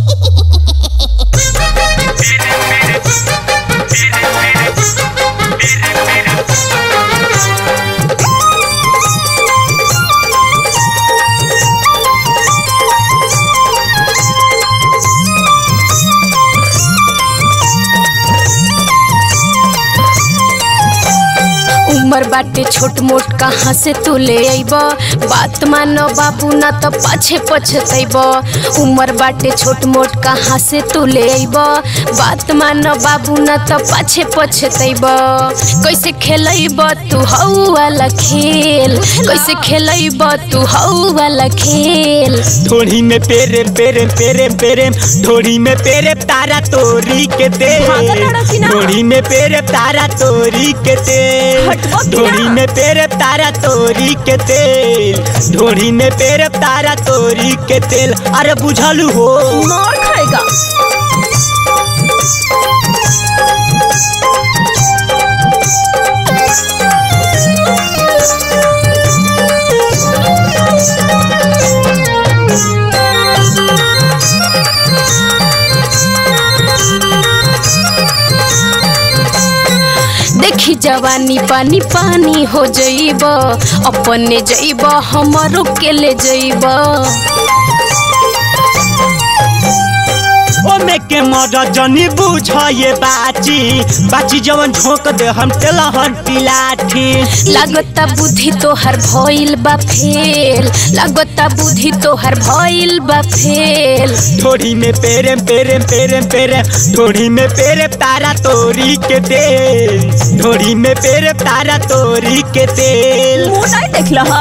उमर बाटे छोट मोट कहाँ से तू ले अइब बात मानो बाबू ना तो पाछे पछतैब उमर बाटे छोट मोट कहाँ से तू ले अइब बात मानो बाबू ना तो पाछे पछतैब कैसे खेलैब तू हऊ वाला खेल कैसे खेलैब तू हऊ वाला खेल ढोड़ी में पेरे पेरे पेरे पेरे ढोड़ी में पेरे तारा तोरी के भागल लड़ा कि तेल ना? ढोड़ी में पेरे तारा तोरी के तेल हटवा कि ना? ढोड़ी में पेरे तारा तोरी के तेल ढोड़ी में पेरे तारा तोरी के तेल अरे बुझलू हो मार खाएगा देखी जवानी पानी पानी हो जइब अपने जइब हमरो के ले जइब ओमे के मर जनी बुझ ये बाची बाची जवन झोंक दे हम तेलहन पिलाठी लागता बुद्धि तोहर भइल बा फेल लागता बुद्धि तोहर भइल बा फेल ढोड़ी में पेरे पेरे पेरे पेरे ढोड़ी में पेरे तारा तोरी के तेल ढोड़ी में पेरे तारा तोरी के तेल मोटाई देख लहा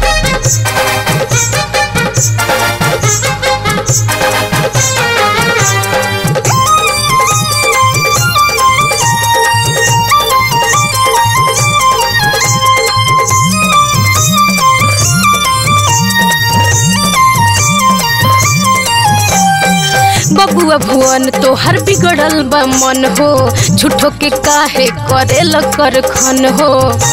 बबुआ भुवन तोहर बिगड़ल बा मन हो झूठो के काहे करेल कर खन हो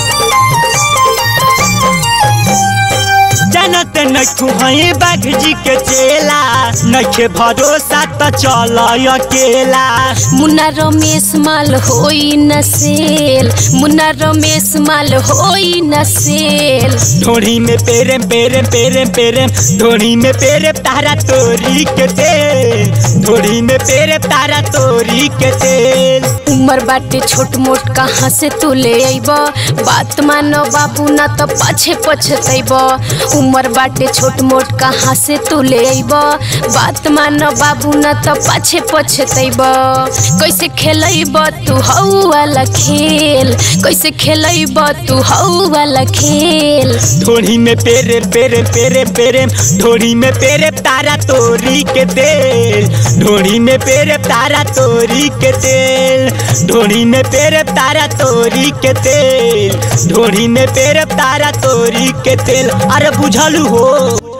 जानत नखु हई बाघ जी के चेला नखे भरोसा त चल अकेला मुन्ना रमेश माल होई न सेल मुन्ना रमेश माल होई न सेल ढोड़ी में पेरे पेरे पेरे पेरे ढोड़ी में पेरे तारा तोरी के तेल ढोड़ी में पेरे तारा तोरी के तेल उमर बाटे छोट मोट कहाँ से तू ले अइब बात मानो बाबू ना तो पाछे पछतैब उमर बाटे छोट मोट कहाँ से तू ले अइब बात मानो बाबू ना तो पाछे पछतैब कैसे खेलैब तू हऊ वाला खेल कैसे खेलैब तू हऊ वाला खेल ढोड़ी में पेरे पेरे पेरे पेरे ढोड़ी में पेरे तारा तोरी के तेल ढोड़ी में पेरे तारा तोरी के तेल ढोड़ी में पेरे तारा तोरी के तेल ढोड़ी में पेरे तारा तोरी के तेल अरे बुझलू हो